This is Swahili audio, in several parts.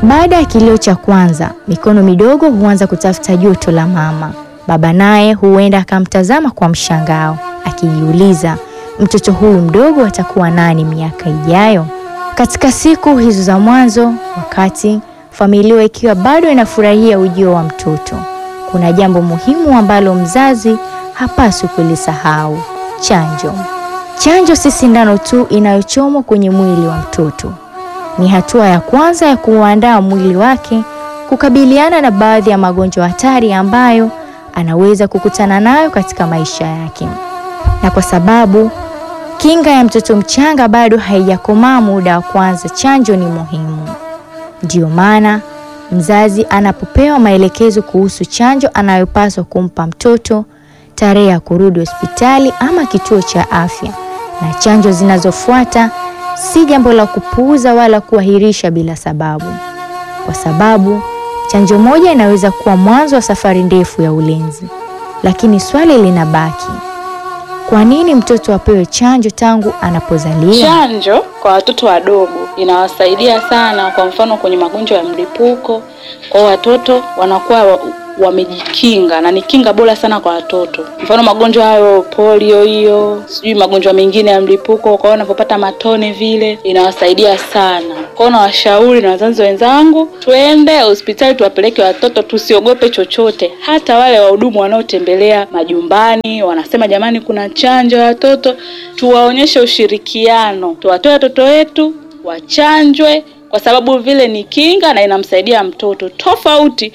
Baada ya kilio cha kwanza, mikono midogo huanza kutafuta joto la mama. Baba naye huenda akamtazama kwa mshangao, akijiuliza mtoto huyu mdogo atakuwa nani miaka ijayo? Katika siku hizo za mwanzo, wakati familia ikiwa bado inafurahia ujio wa mtoto, kuna jambo muhimu ambalo mzazi hapaswi kulisahau: chanjo. Chanjo si sindano tu inayochomwa kwenye mwili wa mtoto. Ni hatua ya kwanza ya kuandaa mwili wake kukabiliana na baadhi ya magonjwa hatari ambayo anaweza kukutana nayo katika maisha yake. Na kwa sababu kinga ya mtoto mchanga bado haijakomaa, muda wa kwanza chanjo ni muhimu. Ndiyo maana mzazi anapopewa maelekezo kuhusu chanjo anayopaswa kumpa mtoto, tarehe ya kurudi hospitali ama kituo cha afya na chanjo zinazofuata, si jambo la kupuuza wala kuahirisha bila sababu, kwa sababu chanjo moja inaweza kuwa mwanzo wa safari ndefu ya ulinzi. Lakini swali linabaki, kwa nini mtoto apewe chanjo tangu anapozaliwa? Chanjo kwa watoto wadogo inawasaidia sana, kwa mfano kwenye magonjwa ya mlipuko. Kwa watoto wanakuwa wa- wamejikinga na ni kinga bora sana kwa watoto. Mfano magonjwa hayo polio, hiyo sijui magonjwa mengine ya mlipuko, kwa hiyo wanapopata matone vile inawasaidia sana. Kwa hiyo nawashauri na wazazi wenzangu, twende hospitali tuwapeleke watoto, tusiogope chochote. Hata wale wahudumu wanaotembelea majumbani wanasema jamani, kuna chanjo ya watoto, tuwaonyeshe ushirikiano, tuwatoe watoto wetu wachanjwe, kwa sababu vile ni kinga na inamsaidia mtoto tofauti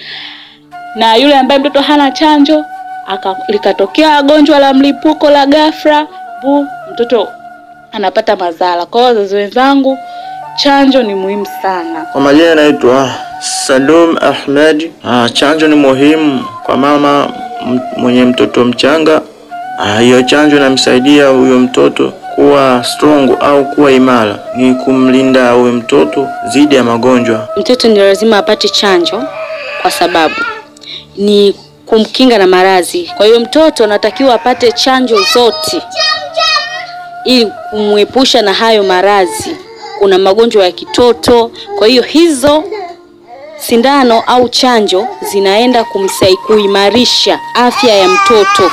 na yule ambaye mtoto hana chanjo aka, likatokea gonjwa la mlipuko la ghafla bu mtoto anapata madhara. Kwa hiyo wazazi wenzangu, chanjo ni muhimu sana. Kwa majina naitwa Salum Ahmed. Ah, chanjo ni muhimu kwa mama m- mwenye mtoto mchanga. Ah, hiyo chanjo inamsaidia huyo mtoto kuwa strong au kuwa imara, ni kumlinda huyo mtoto dhidi ya magonjwa. Mtoto ndio lazima apate chanjo kwa sababu ni kumkinga na maradhi. Kwa hiyo mtoto anatakiwa apate chanjo zote ili kumwepusha na hayo maradhi. Kuna magonjwa ya kitoto, kwa hiyo hizo sindano au chanjo zinaenda kumsaidia kuimarisha afya ya mtoto.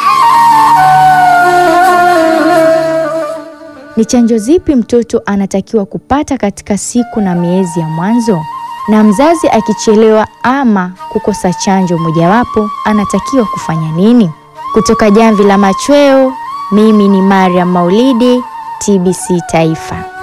Ni chanjo zipi mtoto anatakiwa kupata katika siku na miezi ya mwanzo? Na mzazi akichelewa ama kukosa chanjo mojawapo anatakiwa kufanya nini? Kutoka Jamvi la Machweo, mimi ni Mariam Maulidi, TBC Taifa.